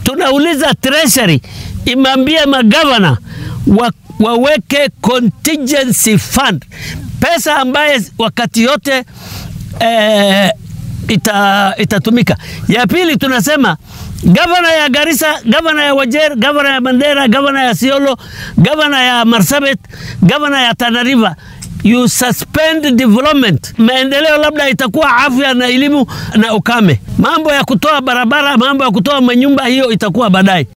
tunauliza treasury imeambia magavana wa, waweke contingency fund, pesa ambaye wakati yote eh, ita, itatumika. Ya pili tunasema gavana ya Garissa, gavana ya Wajir, gavana ya Mandera, gavana ya Siolo, gavana ya Marsabit, gavana ya Tana River you suspend development. Maendeleo labda itakuwa afya na elimu na ukame. Mambo ya kutoa barabara, mambo ya kutoa manyumba, hiyo itakuwa baadaye.